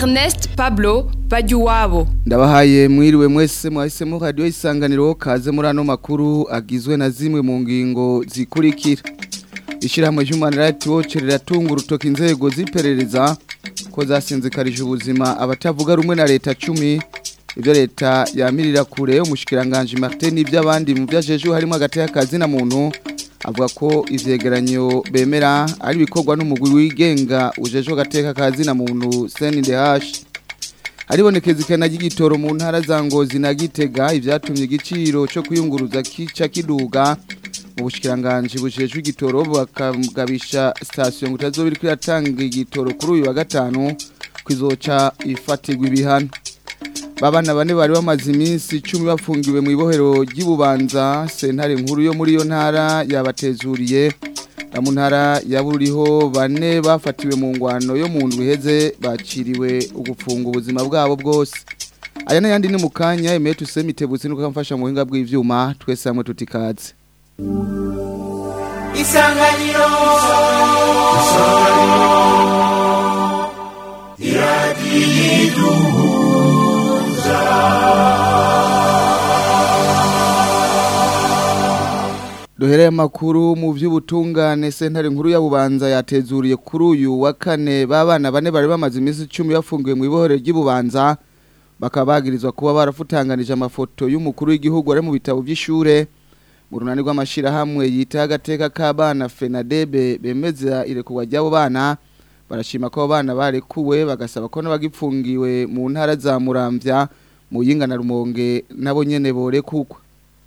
Ernest Pablo Bajuwabo ndabahaye mwiriwe mwese mwahisemo radio isanganiro kaze muri ano makuru agizwe na zimwe mu ngingo zikurikira ishyirahamwe Human Rights Watch riratunga urutoki inzego ziperereza ko zasinzikarije ubuzima abatavuga rumwe na leta cumi ibyo leta yamirira kure umushikiranganje Martin n'iby'abandi mu byajeje harimo hagati y'akazi na muntu avuga ko ivyegeranyo bemera ari bikorwa n'umugwi wigenga ujeje gateka kazi na muntu CNDH haribonekeza ikena ry'igitoro mu ntara za Ngozi na Gitega ivyatumye igiciro cyo kuyunguruza kica kiduga mu bushikiranganje bujejwe igitoro bakagabisha station ngutazobiri kwiratanga igitoro kuri uyu wa gatanu kwizoca ifatirwa ibihano babana bane bari bamaze iminsi 10 bafungiwe mu ibohero ry'Ibubanza sentare nkuru yo muri yo ntara yabatezuriye mu ntara yaburiho bane bafatiwe mu ngwano yo mu ndwi heze baciriwe ugufunga ubuzima bwabo bwose aya n'ayandi ni mu kanya emeye tusemitebutse nuko kamfasha mu buhinga bw'ivyuma twese hamwe tutikaze isanganiro Duhereye amakuru mu vy'ubutungane sentare nkuru ya Bubanza yatezuriye kuri uyu wa kane babana bane bari bamaze iminsi 10 yafungiwe mu ibohero ry'Ibubanza bakabagirizwa kuba barafutanganije amafoto y'umukuru w'igihugu ari mu bitabo by'ishure mu runani rw'amashira hamwe yita agateka k'abana Fenadebe bemeza irekurwa ry'abo bana barashima ko abana barekuwe bagasaba ko n'abagipfungiwe mu ntara za Muramvya mu yingana rumonge nabo nyene borekukwa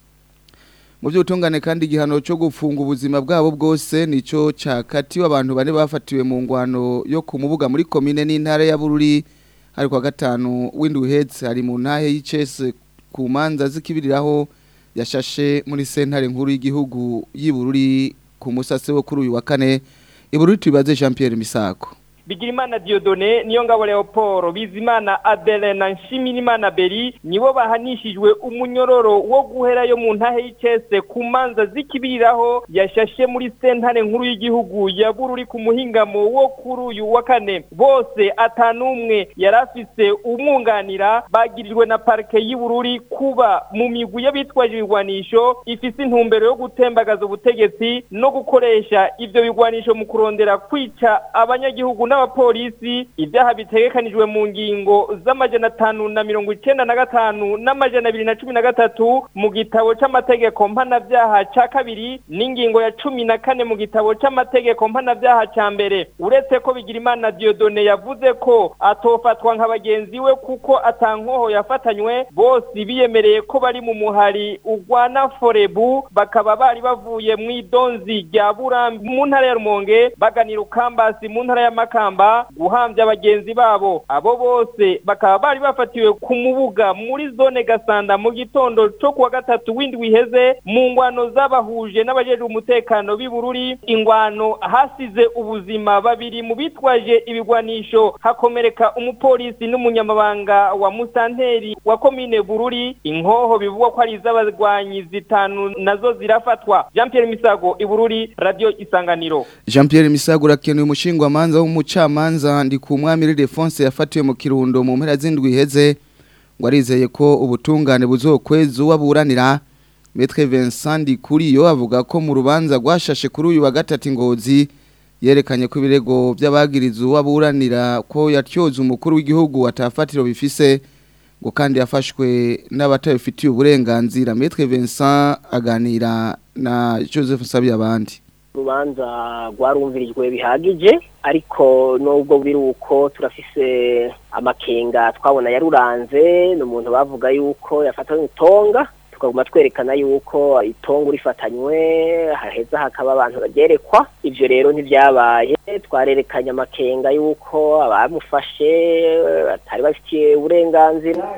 mu by'ubutungane kandi igihano cyo gufunga ubuzima bwabo bwose nicyo cyakatiwe abantu bane bafatiwe mu ngwano yo ku mubuga muri komine n'intara ya Bururi hari kwa gatanu w'induhetse hari mu ntahe y'icese ku manza zikibiriraho yashashe muri sentare nkuru y'igihugu y'Ibururi ku musase wo kuri uyu wa kane Ibururi tubibaze Jean Pierre Misako Bigirimana Diodone niyo ngabo Leopold Bizimana Adele na Nshimirimana Beri nibo bahanishijwe umunyororo wo guhera yo mu ntahe y'icese ku manza zikibiriraho yashashe muri sentare nkuru y'igihugu ya Bururi ku muhingamo wo kuri uyu wa kane bose atanumwe yarafise umwunganira bagirijwe na parke y'Ibururi kuba mu migwi y'abitwaje ibigwanisho ifise intumbero yo gutembagaza ubutegetsi no gukoresha ivyo bigwanisho mu kurondera kwica abanyagihugu n'abapolisi ibyaha bitegekanijwe mu ngingo z'amajana atanu na mirongo icenda na gatanu n'amajana abiri na cumi na gatatu mu gitabo c'amategeko mpanavyaha ca kabiri n'ingingo ya cumi na kane mu gitabo c'amategeko mpanavyaha ca mbere uretse ko bigirimana diodone yavuze ko atofatwa nka bagenzi we kuko atankoho yafatanywe bose biyemereye ko bari mu muhari ugwana forebu bakaba bari bavuye mu idonzi rya burambi mu ntara ya rumonge baganira ukambasi mu ntara ya makamba guhambya abagenzi babo abo bose bakaba bari bafatiwe ku mubuga muri zone gasanda mu gitondo cyo kuwa gatatu w'indwi iheze mu ngwano z'abahuje n'abajejwe umutekano b'ibururi ingwano hasize ubuzima babiri mu bitwaje ibigwanisho hakomereka umupolisi n'umunyamabanga wa musanteri wa komine bururi inkoho bivugwa ko ari iz'abagwanyi zitanu nazo zirafatwa jean pierre misago ibururi radio isanganiro Jean Pierre Misago urakenuye umushingwa manza w'umucamanza ndi ku mwami Refonse yafatiwe mu kirundo mu mpera z'indwi iheze ngo arizeye ko ubutungane buzokweza uwaburanira Maître Vincent Ndikuriyo avuga ko mu rubanza rwashashe kuri uyu wa gatatu ingozi yerekanye ko ibirego by'abagiriza uwaburanira ko yatyoza umukuru w'igihugu atafatiro bifise ngo kandi yafashwe n'abatabifitiye uburenganzira Maître Vincent aganira na Joseph Sabiyabandi urubanza rwarumvirijwe bihagije ariko nubwo biri uko turafise amakenga twabona yaruranze ni umuntu bavuga yuko yafatanywe itonga tukaguma twerekana yuko itongo rifatanywe haheza hakaba abantu bagerekwa ivyo rero ntivyabaye twarerekanye amakenga yuko abamufashe batari bafitiye uburenganzira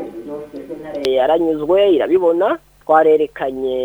yaranyuzwe irabibona twarerekanye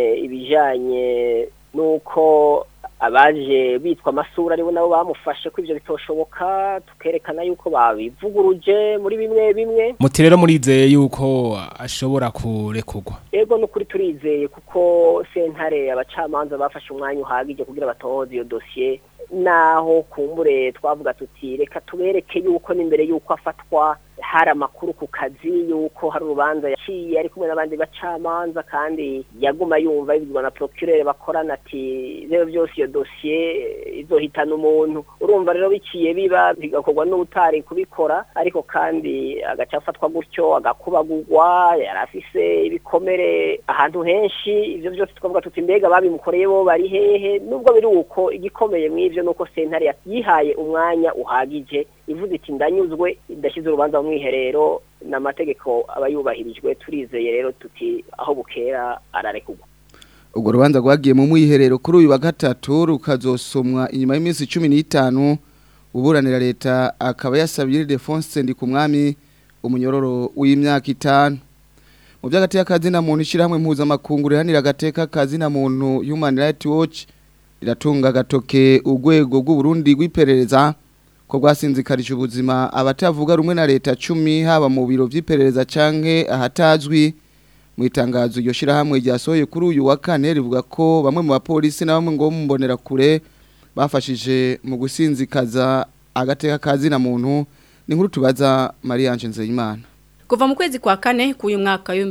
ibijanye nuko abaje bitwa amasura aribo nabo bamufashe ko ivyo bitoshoboka tukerekana yuko babivuguruje muri bimwe bimwe muti rero murizeye yuko ashobora kurekurwa ego nukuri turizeye kuko sentare abacamanza bafashe umwanya uhagije kugira batohoze iyo dosiye naho kumbure twavuga tuti reka tubereke yuko n'imbere yuko afatwa hari amakuru ku kazi yuko hari urubanza yaciye ari kumwe n'abandi bacamanza kandi yaguma yumva ibizwa na procureur bakorana ati rero byose iyo dosiye izohitana umuntu urumva rero biciye biba bigakorwa n'utari kubikora ariko kandi agaca afatwa gutyo agakubagurwa yari afise ibikomere ahantu henshi ivyo byose twavuga tuti mbega babimukoreye bo bari hehe nubwo biri uko igikomeye mw'ivyo nuko sentare yihaye umwanya uhagije ivuze iti ndanyuzwe idashyize urubanza mu mwiherero n'amategeko aba yubahirijwe turizeye rero tuti aho bukera ararekurwa urwo rubanza rwagiye mu mwiherero kuri uyu wa gatatu rukazosomwa inyuma y'iminsi cumi n'itanu uburanira leta akaba yasabye Ildefonse Ndikumwami umunyororo w'imyaka itanu mu by'agati y'akazina muntu ishyirahamwe mpuzamakungu rihanira agateka kazina muntu Human Rights Watch riratunga agatoke urwego rw'uburundi rw'iperereza ko rwasinzikarije ubuzima abatavuga rumwe na leta cumi haba mu biro by'iperereza canke ahatazwi mu itangazo iryo shyirahamwe ryasohoye kuri uyu wa kane rivuga ko bamwe mu bapolisi na bamwe ngo mbonera kure bafashije mu gusinzikaza agateka kazina muntu ni nkuru tubaza Mariange Nzeyimana Kuva mu kwezi kwa kane k'uyu mwaka wa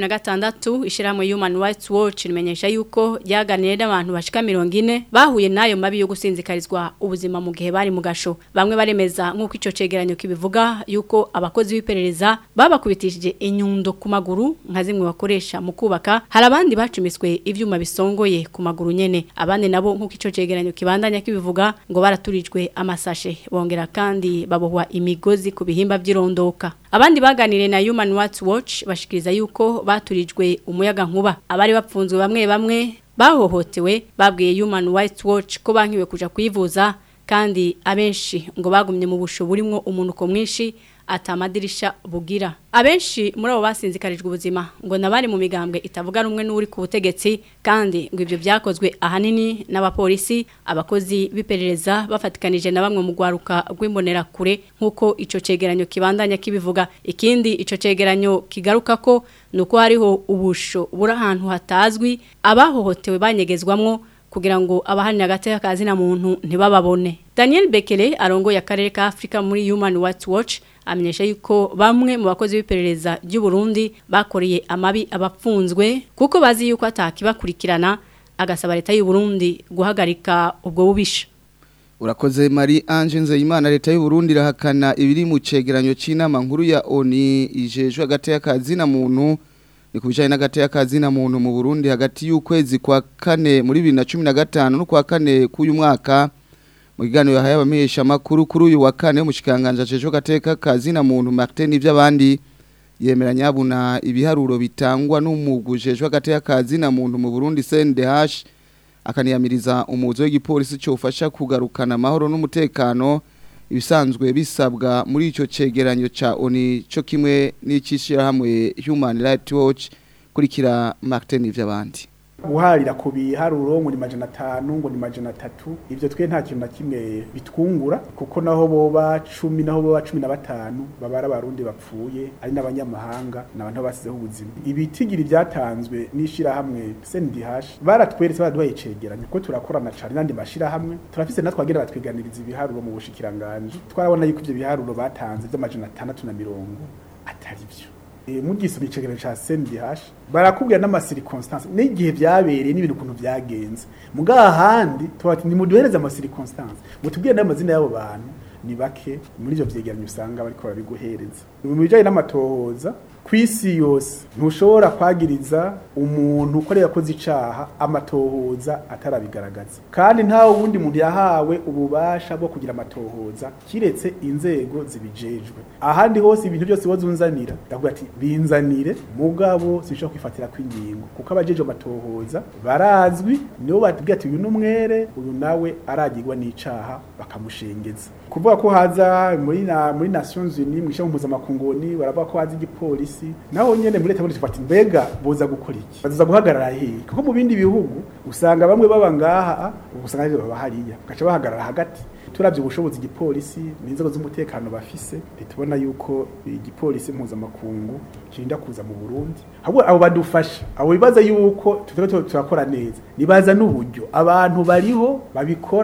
2016 ishyirahamwe Human Rights Watch rimenyesha yuko ryaganiriye n'abantu bashika 40 bahuye nayo mabi yo gusinzikarizwa ubuzima mu gihe bari mu gasho bamwe baremeza nk'uko ico cegeranyo kibivuga yuko abakozi b'iperereza babakubitishije inyundo ku maguru nka zimwe bakoresha mu kubaka hari abandi bacumiswe ivyuma bisongoye ku maguru nyene abandi nabo nk'uko ico cegeranyo kibandanya kibivuga ngo baraturijwe amasashe bongera kandi babohwa imigozi ku bihimba by'irondoka abandi baganiriye na Human Rights Watch bashikiriza yuko baturijwe umuyaga nkuba abari bapfunzwe bamwe bamwe bahohotewe babwiye Human Rights Watch ko bankiwe kuja kwivuza kandi abenshi ngo bagumye mu busho burimwo umunuko mwinshi atamadirisha bugira abenshi muri abo basinzikarijwe ubuzima ngo nabari mu migambwe itavuga rumwe n'uri ku butegetsi kandi ngo ibyo byakozwe ahanini n'abapolisi abakozi b'iperereza bafatikanije na bamwe mu gwaruka rw'imbonera kure nk'uko ico cegeranyo kibandanya kibivuga ikindi ico cegeranyo kigaruka ko nuko hariho ubusho buri ahantu hatazwi abahohotewe banyegezwamwo kugira ngo abahanira agateka kazina muntu ntibababone Daniel Bekele arongoye akarere ka Afrika muri Human Rights Watch amenyesha yuko bamwe mu bakozi b'iperereza ry'u Burundi bakoreye amabi abapfunzwe kuko bazi yuko atakibakurikirana agasaba leta y'u Burundi guhagarika ubwo bubisha Urakoze Marie Ange Nzeyimana leta y'u Burundi irahakana ibiri mu cegeranyo c'inama nkuru ya ONI ijejwe hagati y'akazina muntu ni kubijanye n'agati y'akazina muntu mu Burundi hagati y'ukwezi kwa kane muri 2015 no kwa kane k'uyu mwaka mu kiganiro yahaye abamenyesha makuru kuri uyu wa kane umushikanganje ajeje gateka kazina muntu Martin ivy'abandi yemeranya abuna ibiharuro bitangwa n'umugujejwe gateka kazina muntu mu Burundi CNDH akaniyamiriza umuzo w'igipolisi cyo ufasha kugarukana amahoro n'umutekano ibisanzwe bisabwa muri ico cegeranyo ca ONI cyo kimwe n'icishira hamwe Human Rights Watch kurikira Martin ivy'abandi guharira ku biharuro ngo ni majana atanu ngo ni majana atatu ivyo twe nta kintu na kimwe bitwungura kuko naho boba cumi naho boba cumi na batanu babara abarundi bapfuye ari n'abanyamahanga n'abantu basizeho ubuzima ibitigiri byatanzwe n'ishirahamwe CNDH baratweretse baraduhaye icegeranyo kuko turakorana cane n'andi mashirahamwe turafise natwe agera batwiganiriza ibiharuro mu bushikiranganje twarabona yuko ivyo biharuro batanze vy'amajana atandatu na mirongo atari vyo mugisoma icegeranyo ca CNDH barakubwira n'amasirconstance n'igihe byabereye n'ibintu kuntu byagenze mugaha handi tubati ni muduhereza amasirconstance mutubwire n'amazina y'abo bantu ni bake muri ivyo vyegeranyo usanga bariko barabiguhereza mu bijanye n'amatohoza kwisi yose ntushobora kwagiriza umuntu ko yakoze icaha amatohoza atarabigaragaza kandi nta wundi muntu yahawe ububasha bwo kugira amatohoza kiretse inzego zibijejwe ahandi hose ibintu byose wazunzanira ndavuga ati binzanire mugabo sinshobora kwifatira kw'ingingo kuko abajeje amatohoza barazwi nibo batubwira ati uyu numwere uyu nawe aragirwa n'icaha bakamushengeza kuvuga ko haza muri na muri Nations Unies mu ishyamba mpuzamakungu baravuga ko haza igipolisi naho nyene muri leta muri tufata mbega boza gukora iki baza guhagarara hehe kuko mu bindi bihugu usanga bamwe baba ngaha usanga ari baba hariya gaca bahagarara hagati turavye ubushobozi igipolisi n'inzego z'umutekano bafise tubona yuko igipolisi mpuzamakungu kirinda kuza mu Burundi ahubwo abo badufasha abo bibaza yuko tutari turakora neza nibaza n'uburyo abantu bariho babikora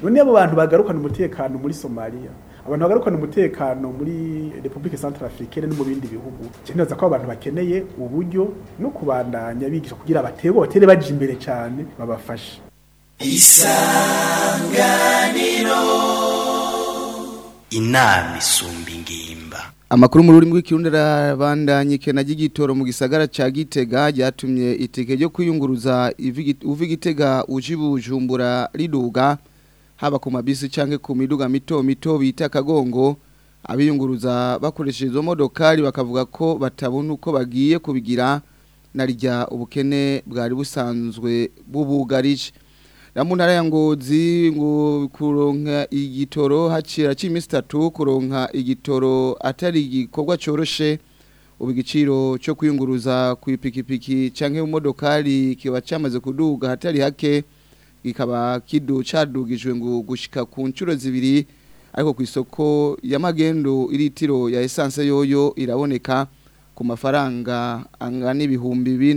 none abo bantu bagarukana umutekano muri Somalia abantu bagarukana umutekano muri Republique Centrafricaine no mu bindi bihugu cyenoza ko abantu bakeneye uburyo no kubandanya bigisha kugira abatego batere baje imbere cyane babafashe inama isumba ingimba Amakuru mu rurimi rw'ikirundi arabandanye ikena ry'igitoro mu gisagara ca Gitega ryatumye itike ryo kwiyunguruza ivi- uva Gitega uje Bujumbura riduga haba ku mabisi canke ku miduga mito mito bita kagongo abiyunguruza bakoresheje izo modokari bakavuga ko batabona uko bagiye kubigira narijya ubukene bwari busanzwe bubugarije na mu ntara ya ngozi ngo kuronka igitoro hacira cy'iminsi itatu kuronka igitoro atari igikorwa coroshe ubu igiciro cyo kwiyunguruza ku ipikipiki cyangwa mu modokari kiba cyamaze kuduga hatari hake kikaba kidu cadugijwe ngo gushika ku nshuro zibiri ariko ku isoko y'amagendo iritiro ya essence yoyo iraboneka ku mafaranga angana ibihumbi bine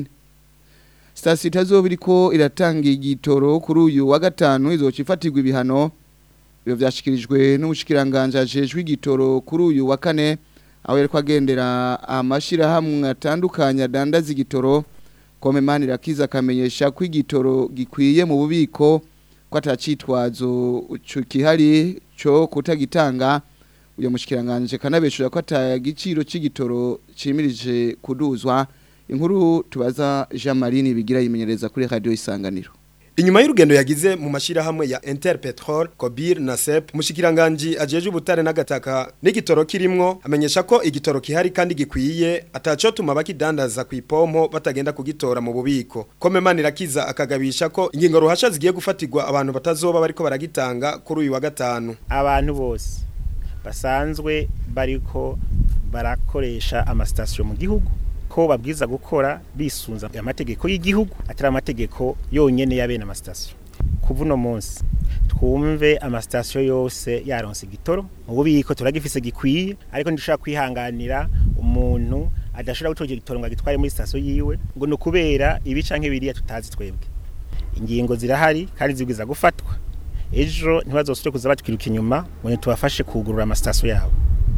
Stasi itazoba iriko iratanga igitoro kuri uyu wa gatanu izoca ifatirwa ibihano ibyo byashikirijwe n'ubushikiranganje ajejwe igitoro kuri uyu wa kane aho yariko agendera amashirahamwe atandukanye adandaza igitoro komemani irakiza akamenyesha ko igitoro gikwiye mu bubiko ko atacitwazo kihari cyo kutagitanga uyu mushikiranganje kanabeshura ko atagiciro c'igitoro cimirije kuduzwa inkuru tubaza Jean Marie bigira yimenyereza kuri radio isanganiro Inyuma y'urugendo yagize mu mashirahamwe ya Interpetrol, Kobir na SEP, mushikiranganje ajeje ubutare n'agataka n'igitoro kirimwo amenyesha ko igitoro kihari kandi gikwiye ataco tuma bakidandaza ku ipompo batagenda kugitora mu bubiko. Komemani rakiza akagabisha ko ingingo ruhasha zigiye gufatirwa abantu batazoba bariko baragitanga kuri uyu wa gatanu. abantu bose basanzwe bariko barakoresha amasitasiyo mu gihugu ko babwiza gukora bisunza amategeko y'igihugu atari amategeko yonyene ya bene amasitasiyo kuva uno munsi twumve amasitasiyo yose yaronse igitoro mu bubiko turagifise gikwiye ariko ntidushobora kwihanganira umuntu adashobora gutora icyo gitoro ngo agitware muri sitasiyo yiwe ngo ni ukubera ibi canke biriya tutazi twebwe ingingo zirahari kandi zibwiza gufatwa ejo ntibazosubire kuza batwiruka inyuma ngo ntitubafashe kugurura amasitasiyo yabo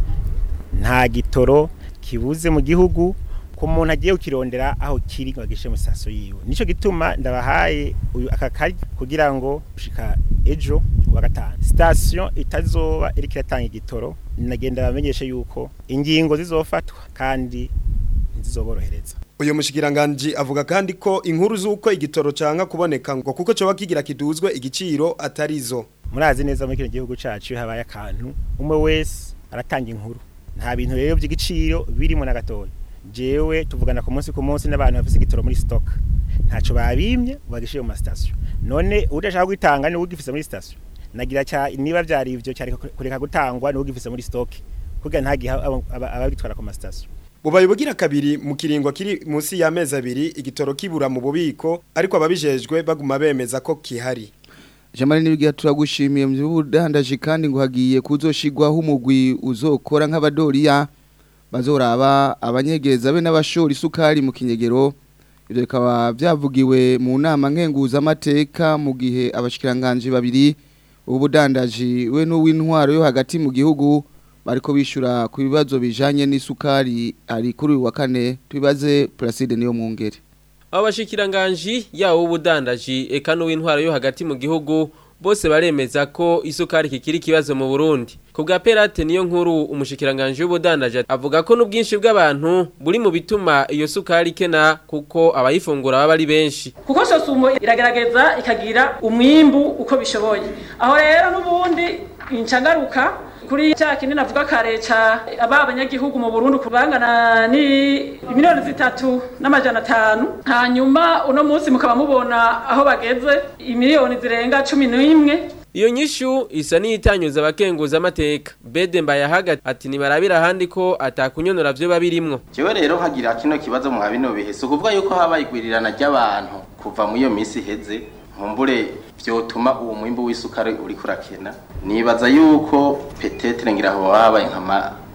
nta gitoro kibuze mu gihugu ku muntu agiye kukirondera aho kiri ngo agishe mu sitasiyo yiwe nicyo gituma ndabahaye uyu aka kari kugira ngo gushika ejo wa gatanu sitasiyo itazoba iriko iratanga igitoro nagenda bamenyeshe yuko ingingo zizofatwa kandi ntizizoborohereza Uyo mushikiranganje avuga kandi ko inkuru z'uko igitoro canka kuboneka ngo kuko coba kigira kiduzwe igiciro atarizo. murazi neza muri kino gihugu cacu iyo habaye akantu umwe wese aratanga inkuru nta bintu rero by'igiciro birimo na gatoya jewe tuvugana ku munsi ku munsi n'abantu bafise igitoro muri stock ntaco babimye bagishiye mu station none udashaka kwitanga ni ugifise muri station nagira cya niba byari ivyo cyari kureka gutangwa ni ugifise muri stock kugira ntagiha ababitwara ku station Bubaye bugira kabiri mu kiringo kiri munsi y'amezi abiri igitoro kibura mu bubiko ariko ababijejwe baguma bemeza ko kihari. Jamari nibigira turagushimiye mu by'ubudandaji kandi ngo hagiye kuzoshigwaho umugwi uzokora nk'abadoriya bazoraba abanyegeza be n'abashora isukari mu kinyegero ibyo bikaba byavugiwe mu nama nkenguza amateka mu gihe abashikiranganje babiri ubudandaji we n'uw'intwaro yo hagati mu gihugu bariko bishura ku bibazo bijanye n'isukari ari kuri uyu wa kane tubibaze Placide niyo mwungere abashikiranganji yawo ubudandaji eka n'uw'intwaro yo hagati mu gihugu bose baremeza ko isukari kikiri kibazo mu Burundi ku bwa Perate niyo nkuru umushikiranganje w'ubudandaji avuga ko n'ubwinshi bw'abantu buri mu bituma iyo sukari kena kuko abayifungura baba ari benshi kuko sosumo iragerageza ikagira umwimbu uko bishoboye aho rero n'ubundi incagaruka kuri cya kinini navuga kare ca aba abanyagihugu mu Burundi kubangana ni miliyoni zitatu n'amajana atanu hanyuma uno munsi mukaba mubona aho bageze imiliyoni zirenga cumi n'imwe iyo nyishu isa n'iyitanyuza abakenguza amateka bede mbayahaga ati nibarabira ahandi ko atakunyonora vyo babirimwo jewe rero nkagira kino kibazo mwa bino bihe si ukuvuga yuko habaye igwirirana ry'abantu kuva mu iyo minsi iheze nkumbure vyotuma uwo mwimbu w'isukari uri kurakena nibaza yuko petetre ngira aho habaye nkama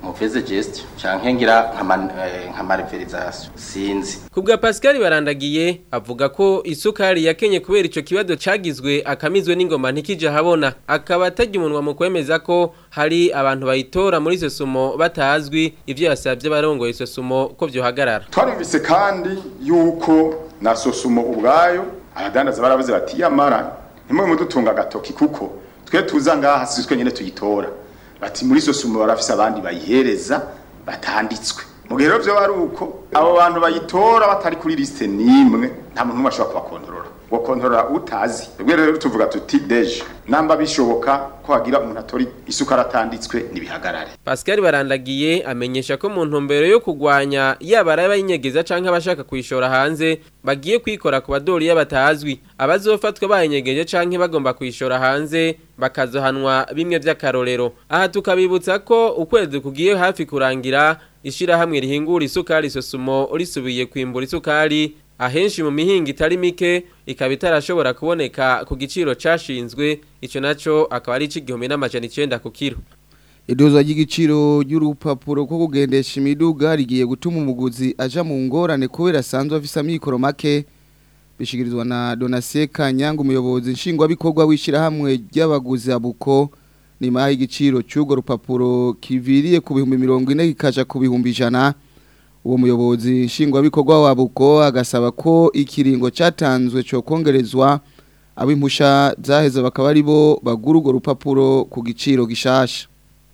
muveze geste canke ngira nka man- eh, nka marverization sinzi Kubwa Pascal barandagiye avuga ko isukari yakenye kubera ico kibazo cagizwe akamizwe n'ingoma ntikije habona akaba atajya umunwa mu kwemeza ko hari abantu bayitora muri izo sumo batazwi ivyo yasabye barongoye izo sumo ko vyohagarara twarumvise kandi yuko na sosumo ubwayo abadandaza baravuze bati yamara ntimwe mudutunga agatoki kuko twe tuza ngaha si twe nyene tuyitora bati muri sosumo barafise abandi bayihereza batanditswe mu gihe rero vyo ari uko abo bantu bayitora batari kuri liste nimwe nta muntu n'umwe ashobora kubakontorora ngo kontorora utazi twebwe rero tuvuga tuti deje namba bishoboka ko hagira umuntu atora isukari atanditswe nibihagarare Pascal barandagiye amenyesha ko mu ntumbero yo kugwanya yaba ari abayinyegeza canke abashaka kuyishora hanze bagiye kwikora ku badori y'abatazwi abazofatwa bayinyegeje canke bagomba kuyishora hanze bakazohanwa bimwe vy'akarorero aha tukabibutsa ko ukwezi kugiye hafi kurangira ishirahamwe rihingura isukari sosumo risubiye kwimbura isukari ahenshi mu mihinga itari mike ikaba itarashobora kuboneka ku giciro cashinzwe ico naco akaba ari c'igihumbi n'amajana icenda ku kiro Idozwa ry'igiciro ry'urupapuro ko kugendesha imiduga rigiye gutuma umuguzi aja mu ngorane kubera asanzwe afise amikoro make bishikirizwa na Donatien Kanyanga umuyobozi nshingwabikorwa w'ishirahamwe ry'abaguzi abuko nyuma y'igiciro cy'urwo rupapuro kiviriye ku bihumbi mirongo ine kikaja ku bihumbi ijana uwo muyobozi nshingwabikorwa wa buko agasaba ko ikiringo cyatanzwe cyo kongerezwa ab'impusha zaheze bakaba ari bo bagura urwo rupapuro ku giciro gishasha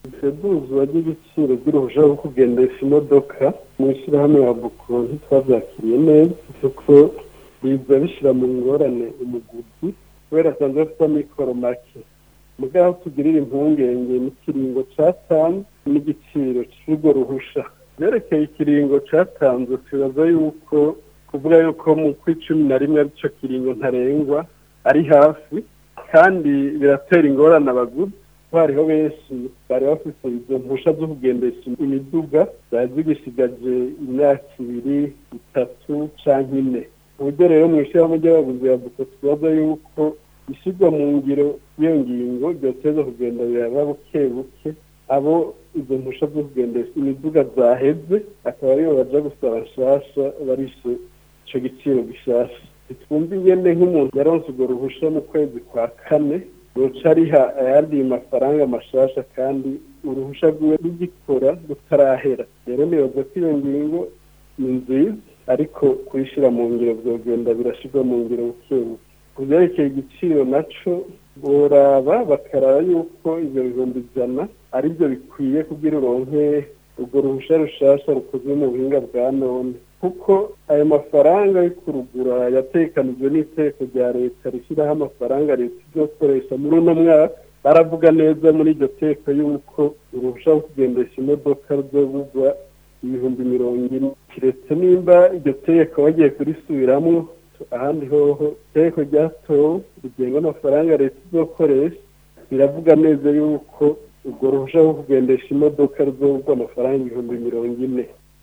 iduzwa ry'ibiciro by'uruhushya rwo kugendesha imodoka mu ishyirahamwe ya buko ntitwabyakiriye neza kuko biza bishyira mu ngorane umuguzi kubera asanzwe afite amikoro make mugabo tugirira impungenge n'ikiringo cyatanzwe n'igiciro cy'urwo ruhusha byerekeye ikiringo cyatanzwe tubaza yuko kuvuga yuko mu kw'icumi na rimwe aricyo kiringo ntarengwa ari hafi kandi biratera ingorane abaguzi hariho benshi bari bafite izo mpusha zo kugendesha imiduga zari zigisigaje imyaka ibiri itatu cyangwa ine uburyo rero mu ishyirahamwe ry'abaguzi ya buko tubaza yuko ishyirwa mu ngiro y'iyo ngingo ryoteza kugenda biraba buke buke abo izo mpusha zo kugendesha imiduga zaheze akaba aribo baja gusaba nshasha barishe ico giciro gishasha twumva ingene nk'umuntu yaronse urwo ruhusha mu kwezi kwa kane ruca ariha ayandi mafaranga mashasha kandi uruhusha rwiwe rugikora rutarahera rero nibaza ko iyo ngingo ni nziza ariko kuyishyira mu ngiro vyogenda birashirwa mu ngiro buke buke ku vyerekeye igiciro naco boraba bakaraba yuko ivyo bihumbi ijana aribyo bikwiye kugira uronke urwo ruhusha rushasha rukozwe mu buhinga bwa none kuko ayo mafaranga yo kurugura yatekanijwe n'iteko rya leta rishyiraho amafaranga leta izokoresha muri uno mwaka baravuga neza muri iryo teko yuko uruhusha rwo kugendesha imodoka ruzogurwa ibihumbi mirongo ine kiretse nimba iryo teko bagiye kurisubiramwo ahandi hoho iteko ryatowe rigenga amafaranga leta izokoresha biravuga neza yuko urwo ruhusha rwo kugendesha imodoka ruzogurwa amafaranga ibihumbi mirongo ine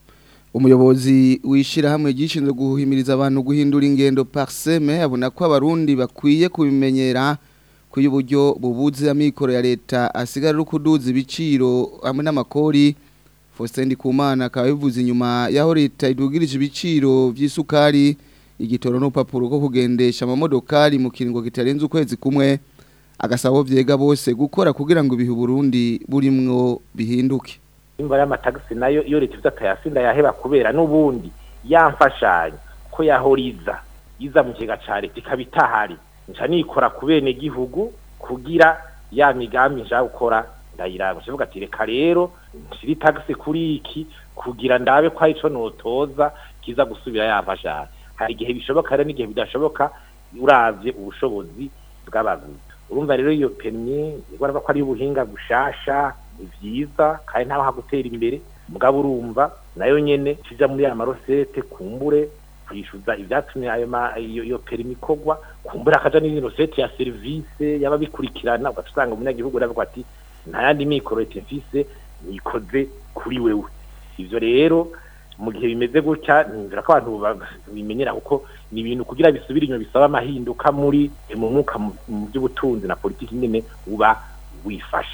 umuyobozi w'ishyirahamwe gishinzwe guhimiriza abantu guhindura ingendo parseme abona ko abarundi bakwiye kubimenyera ko iyo uburyo bubuze amikoro ya leta asigara ari kuduza ibiciro hamwe n'amakori Faustin Ndikumana akaba bivuze inyuma y'aho leta idugirije ibiciro by'isukari igitoro n'urupapuro rwo kugendesha amamodokari mu kiringo kitarenze ukwezi kumwe agasaba byega bose gukora kugira ngo ibihe Burundi burimwo bihinduke imva y'amatagisi nayo iyo leta ivuze atayasinda yaheba kubera n'ubundi yamfashanya ko yahoriza iza mu kigega ca leta ikaba itahari nca nikora ku bene gihugu kugira ya migambi nja gukora ndayiranga kivuga ati reka rero nshira itagisi kuri iki kugira ndabe ko arico notoza kiza gusubira yamfashanya hari igihe bishoboka rero n'igihe bidashoboka uravye ubushobozi bw'abaguzi urumva rero iyo permis igora ko ari ubuhinga bushasha vyiza kandi ntaho hagutera imbere mugabo urumva nayo nyene kija muri ya marosete kumbure kwishuza ivyatumye ayo iyo, iyo perimi kogwa kumbure akaja n'indi rosete ya service yaba bikurikirana ugasanga umunyagihugu aravuga ati nta yandi mikoro leta mfise nikoze kuri wewe ivyo rero mu gihe bimeze gutya nzira ko abantu bimenyera kuko ni ibintu kugira bisubire inyuma bisaba amahinduka muri mu mwuka mu by'ubutunzi na politiki nyene uba wifashe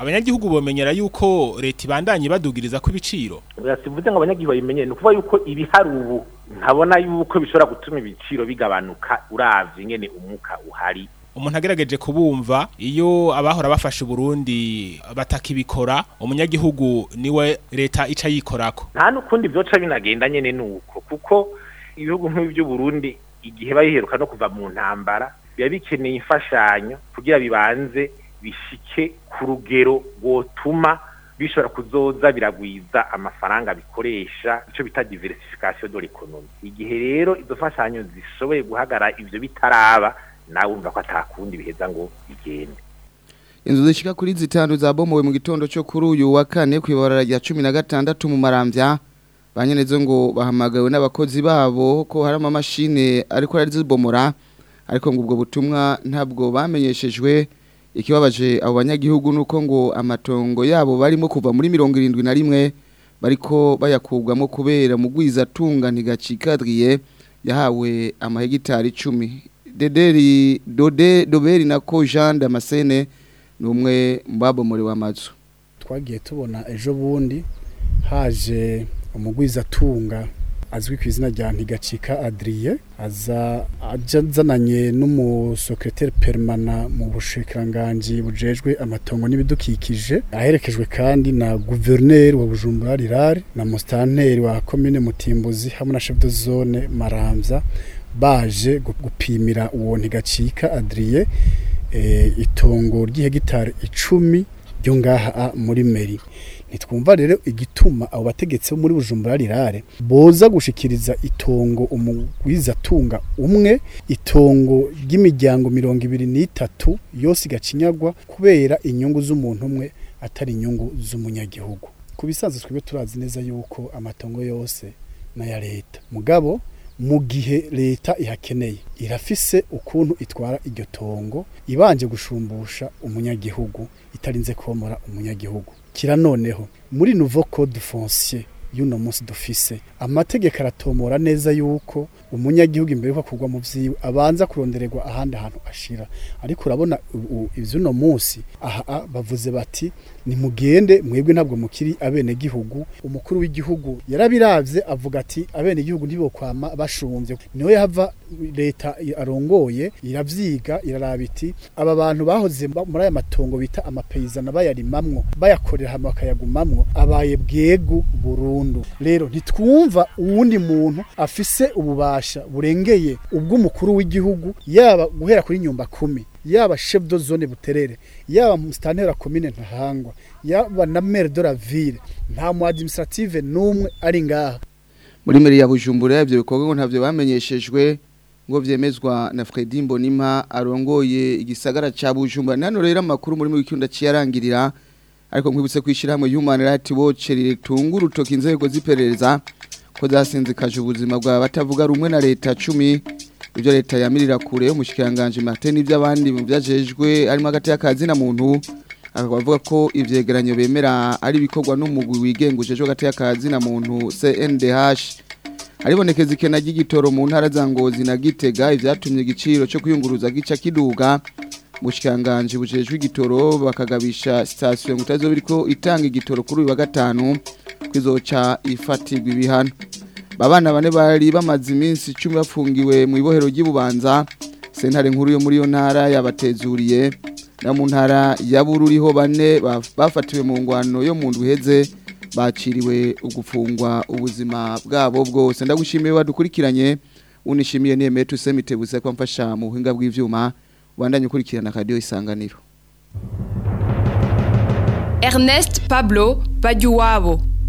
abanyagihugu bomenyera yuko leta ibandanye badugiriza ko ibiciro sivuze ngo abanyagihugu babimenye ni ukuvuga yuko ibihari ubu ntabona yuko bishobora gutuma ibiciro bigabanuka uravye ingene umuka uhari umuntu agerageje kubumva iyo abahora bafashe Burundi batakibikora umunyagihugu niwe leta ica yikorako nta nukundi byoca binagenda nyene nuko kuko ibihugu nk'iby'u Burundi igihe bayiheruka no kuva mu ntambara biba bikeneye imfashanyo kugira bibanze bishike ku rugero rwotuma bishobora kuzoza biragwiza amafaranga bikoresha icyo bita diversification de l'économie igihe rero izo fashanyo zishoboye guhagara ivyo bitaraba nawe umva ko atakundi biheza ngo bigende inzu zishika kuri zitanu zabomowe mu gitondo cyo kuri uyu wa kane kwibarara rya 16 mu maramvya banyenezo ngo bahamagawe n'abakozi babo ko hari amamashine ariko ari zibomora ariko ngo ubwo butumwa ntabwo bamenyeshejwe ikibabaje abo banyagihugu nuko ngo amatongo yabo barimo kuva muri 71 bariko bayakubwamo kubera mu gwizatunga ntigacikadriye yahawe amahegitari 10 Dederi Dode Doberi na ko Jean Damascene numwe mbabomore wa mazu twagiye tubona ejo bundi haje umugwizatunga azwi ku izina rya ntigacika Adrien aza ajazananye n'umusekreteri permana mu bushikiranganje bujejwe amatongo n'ibidukikije aherekejwe kandi na gouverneur wa Bujumbura Rirari na mustanteri wa commune Mutimbuzi hamwe na chef de zone Maramvya baje gupimira uwo ntigacika Adrien e, itongo ry'ihegitari icumi ryo ngaha muri meri nitwumva rero igituma abo bategetsi bo muri Bujumbura rirare boza gushikiriza itongo umugwizatunga umwe itongo ry'imiryango mirongo ibiri n'itatu yose igacinyagwa kubera inyungu z'umuntu umwe atari inyungu z'umunyagihugu ku bisanzwe twebwe turazi neza yuko amatongo yose n'aya leta mugabo mu gihe leta ihakeneye irafise ukuntu itwara iryo tongo ibanje gushumbusha umunyagihugu itarinze komora umunyagihugu kira noneho muri nouveau code foncier y'uno munsi dufise amategeko aratomora neza yuko umunyagihugu imbere yuko kugwa mu vyiwe abanza kurondererwa ahandi hantu ashira ariko urabona ivy'uno munsi aha bavuze bati nimugende mwebwe ntabwo mukiri abene gihugu umukuru w'igihugu yarabiravye avuga ati abene gihugu ntibokwama bashumvye niho yava leta arongoye iravyiga iraraba iti aba bantu bahoze muri aya matongo bita amapeyizana bayarimamwo bayakorera hamwe bakayagumamwo abaye bwegu burundu rero ntitwumva uwundi muntu afise ububasha burengeye ubw'umukuru w'igihugu yaba guhera kuri nyumba kumi yaba chef de zone buterere yaba mustantera commune ntahangwa yaba na maire de la ville nta mu administrative numwe ari ngaha muri meri ya Bujumbura ivyo bikorwa ngo ntavyo bamenyeshejwe ngo vyemezwa na Fredy Mbonima arongoye igisagara ca Bujumbura nano rero amakuru muri mu wikunda ciyarangirira ariko nkwibutse kwishira hamwe Human Rights Watch ritunga urutoki inzego ziperereza ko zasinzikaje ubuzima bwa batavuga rumwe na leta 10 ibyo leta yamirira kure umushikiranganje Martin iby'abandi mu byajejwe harimo hagati y'akazi na muntu akavuga ko ivyegeranyo bemera ari bikorwa n'umugwi wigenguje hagati y'akazi na muntu CNDH haribonekeza ikena ry'igitoro mu ntara za Ngozi na Gitega ivyatumye igiciro cyo kuyunguruza gica kiduga mushikanganje bujejwe igitoro bakagabisha station ngutazo biriko itanga igitoro kuri uyu wa gatanu kwizoca ifatirwa ibihano babana bane bari bamaze iminsi 10 bafungiwe mu ibohero ry'Ibubanza sentare nkuru yo muri yo ntara yabatezuriye na mu ntara ya Bururiho bane bafatiwe mu ngwano yo mu ndwiheze baciriwe ugufungwa ubuzima bwabo bwose ndagushimiye badukurikiranye unishimiye niye tusemitebuze ko mfasha mu buhinga bw'ivyuma ubandanye ukurikirana radio isanganiro Ernest Pablo Bajuwabo